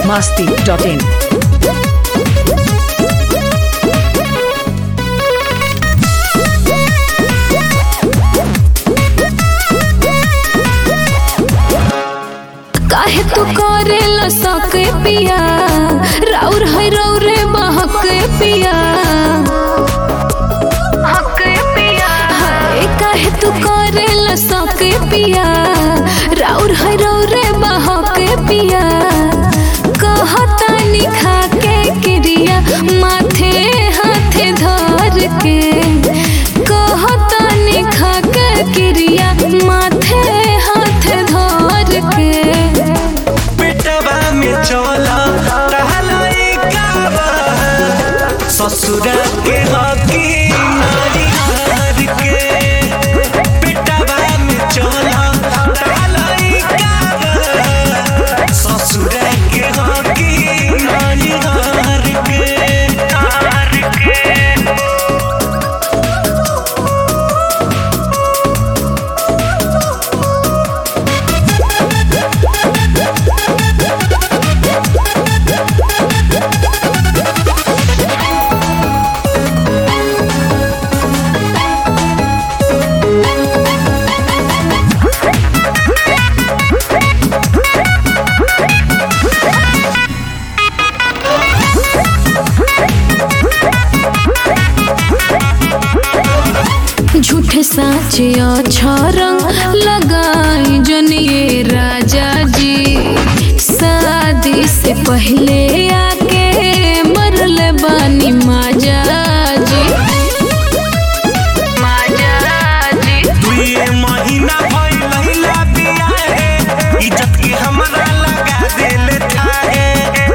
masti.in. काहे तू करेला सके पिया राउर है रौरे बहके पिया हके पिया हाय काहे तू करेला सके पिया राउर है रौरे बहके पिया कहता निखा के क्रिया माथे हाथे धर के कहता निखा के क्रिया माथे हाथे धर के पेटवा में चला टहलाई काबा ससुरा के हकी नारी हार के पेटवा में चला टहलाई काबा ससुरा के हकी नारी हार के हार के झूठे साचे अच्छा रंग लगाई जनिए राजा जी शादी से पहले आके मरल बानी माजा जी माजा जी दुए महीना भइल लहिला बियाहे इज्जत के हमरा लगा देले थाहे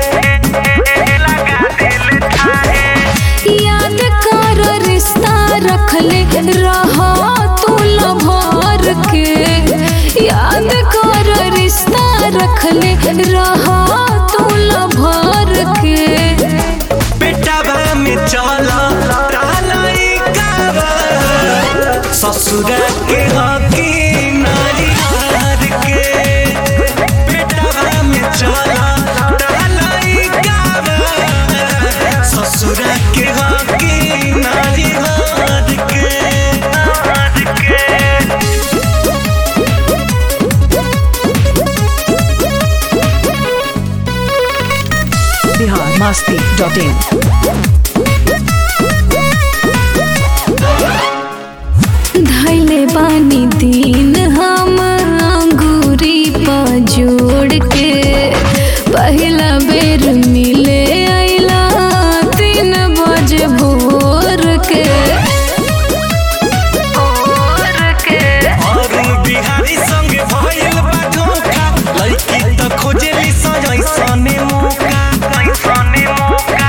लगा देले थाहे याद कर रिश्ता रखले रहा तू भर के याद कर रिश्ता रखले रहा तू भर के पेटवा में चला टालाई काबा ससुरा के हकी नारी हार के पेटवा में चला टालाई काबा ससुरा के हकी नारी हार के हार के Bihar masti.in. धैले बानी दिन हम अंगूरी पर जोड़ के पहला बेर मिले आइला तीन बजे भोर के भोर के अरुण बिहारी संग भइल बा धोखा लड़की त खोजेली सजैसने मौका ऐसने मौका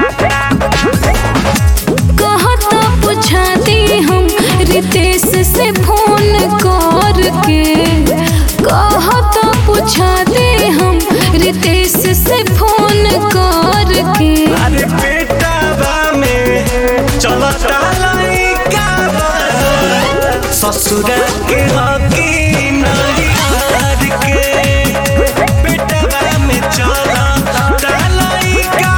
कहता पूछा दी हम रितेश से फोन कर के कहता पूछा दे हम रितेश से फोन कर के अरे बेटा में चलता लड़का ससुरा के हकी नारी हार के बेटा में चलता लड़का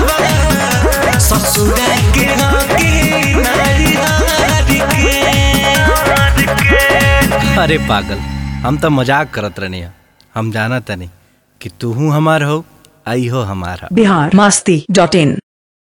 ससुरा के हकी नारी हार के हार के अरे पागल हम तो मजाक करत रहनी हम जाना तनी कि तू हमार हो आई हो हमारा Bihar masti.in.